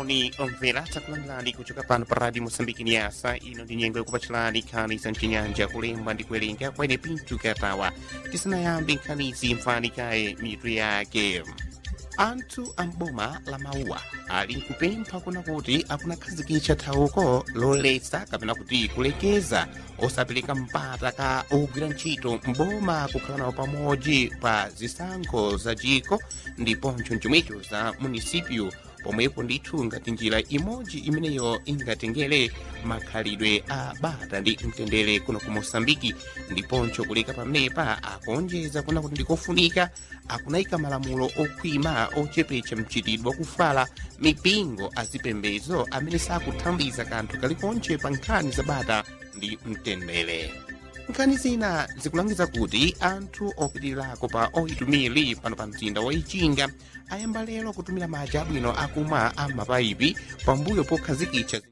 moni omvera takulandirani kuchoka pano pa radio mosambiki niasa ino ndi nyengo yakupatsalani nkhani za mchinyanja kulemba ndi kuwerenga kwene pintu katawa tisanayambe nkhanizi mfani kaye mitu yake anthu amboma la mauwa ali nkupempha kuna kuti akunakhazikitsa thawuko loletsa kapena kuti kulekeza osapereka mpata ka ogwira ntchito mboma kukhala nawo pamodzi pa zisankho za chiko ndiponso chomwecho za munisipyu pomwepo ndithu ngati njira imodzi imeneyo ingatengere makhalidwe a bata ndi mtendere kuno ku mosambiki ndiponso kuleka pamenepa akuonjeza kuna kuti ndikofunika akunayika malamulo okhwima ochepetsa mchitidwe wakufala mipingo azipembedzo amene sakuthandiza kanthu kalikonse pa nkhani za bata ndi mtendere nkhani zina zikulangiza kuti anthu opitirirako pa oitumiri pano pa mzinda wa ichinga ayamba lero kutumira madzi abwino akumwa a mapayipi pambuyo pokhazikitsa